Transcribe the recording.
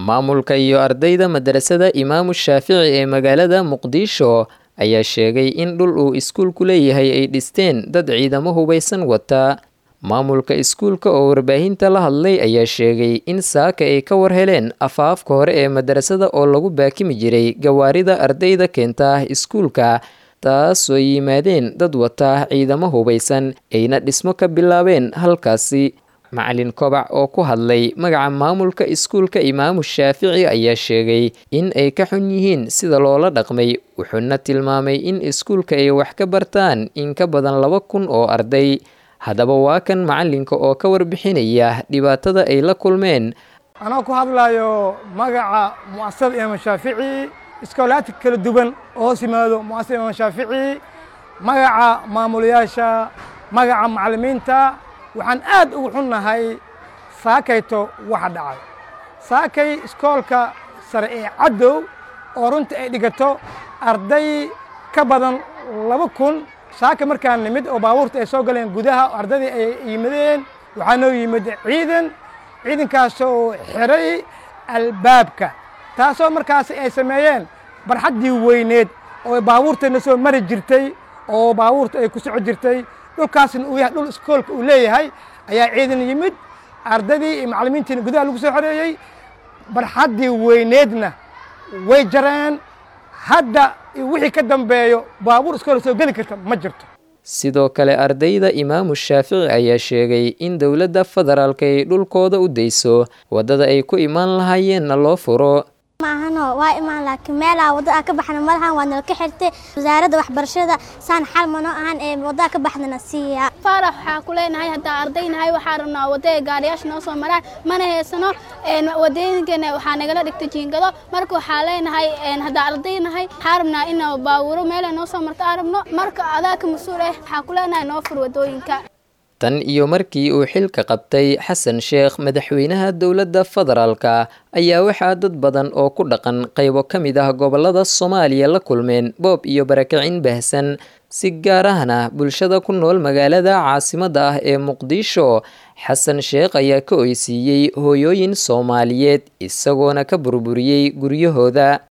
maamulka iyo ardayda madarasada imaamu shaafici ee magaalada muqdisho ayaa sheegay in dhul uu iskuulku leeyahay ay dhisteen dad ciidamo hubaysan wata maamulka iskuulka oo warbaahinta la hadlay ayaa sheegay in saaka ay ka war heleen afaafka hore ee madarasada oo lagu baakimi jiray gawaarida ardayda keenta iskuulka taasoo yimaadeen dad wata ciidamo hubaysan ayna dhismo ka bilaabeen halkaasi macalin kobac oo ku hadlay magaca maamulka iskuulka imaamu shaafici ayaa sheegay in ay ka xun yihiin sida loola dhaqmay wuxuuna tilmaamay in iskuulka ay wax ka bartaan in ka badan laba kun oo arday haddaba waa kan macalinka oo ka warbixinaya dhibaatada ay la kulmeen anoo ku hadlayo magaca mu'asasada imaam shaafici iskoolaadka kala duwan oo hoos yimaado mu'asasada imaam shaafici magaca maamulayaasha magaca macallimiinta waxaan aad ugu xunnahay saakayto waxa dhacay saakay iskoolka sare ee caddow oo runtii ay dhigato arday ka badan laba kun saaka markaan nimid oo baabuurta ay soo galeen gudaha oo ardaydii ay yimadeen waxaa noo yimid ciidan ciidankaasoo xiray albaabka taasoo markaasi ay sameeyeen barxaddii weyneed oo baabuurtayna soo mari jirtay oo baabuurta ay ku soco jirtay dhulkaasna uu yahay dhul iskoolka uu leeyahay ayaa ciidan yimid ardaydii iyo macallimiintiina gudaha lagu soo xoreeyey barxaddii weyneedna way jareen hadda wixii ka dambeeyo baabuur iskoola soo geli karta ma jirto sidoo kale ardayda imaamu shaafici ayaa sheegay in dowladda federaalka ay dhulkooda u dayso waddada ay ku imaan lahaayeenna loo furo maahano waa imaan laakiin meelaa wadda ka baxna malahan waa nala ka xirtay wasaaradda waxbarashada saan xal mano ahan ee waddaa ka baxdana siiya faarax waxaa ku leenahay haddaa ardaynahay waxaa rabnaa wadda gaariyaasha noo soo maraan mana haysano wadooyinkana waxaa nagala dhigta jiingado marka waxaa leenahay haddaa ardaynahay waxaa rabnaa in baawuro meela noo soo marto aan rabno marka adaa ka mas-uul ah waxaa ku leenahay noo fur wadooyinka tan iyo markii uu xilka qabtay xasan sheekh madaxweynaha dowladda federaalka ayaa waxaa dad badan oo ku dhaqan qaybo ka mid ah gobollada soomaaliya la kulmeen boob iyo barakicin baahsan si gaar ahna bulshada ku nool magaalada caasimadda ah ee muqdisho xasan sheekh ayaa ka oysiiyey hooyooyin soomaaliyeed isagoona ka burburiyey guryahooda